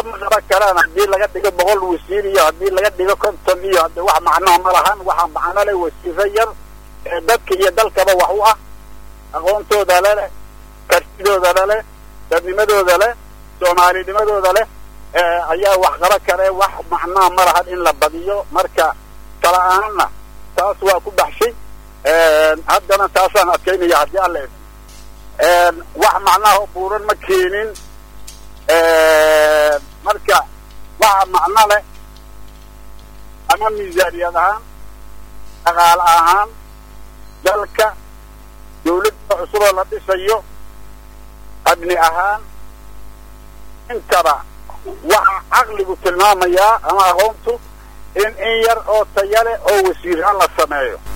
ma qaban karaan haddii laga dhigo boqol wasiir iyo haddii laga dhigo konton iyo hade wax macnoha ma lahan waxaa macno leh wasiiro yar ee dadka iyo dalkaba wax u ah aqoontooda leleh kartidooda leleh dadnimadooda leh soomaalinimadooda leh ayaa wax qaba kare wax macnaha ma lahan in la badiyo marka kala ahaanna taas waa ku baxshay haddana taasaan adkaynaya haddii alla wax macnaha buuran ma keenin marka waxa macno leh ama miisaaniyad ahaan dhaqaale ahaan dalka dawladda cusuboo la dhisayo abni ahaan intaba waxa caqligu tilmaamayaa ama aqoontu in in yar oo tayale oo wasiirhaan la sameeyo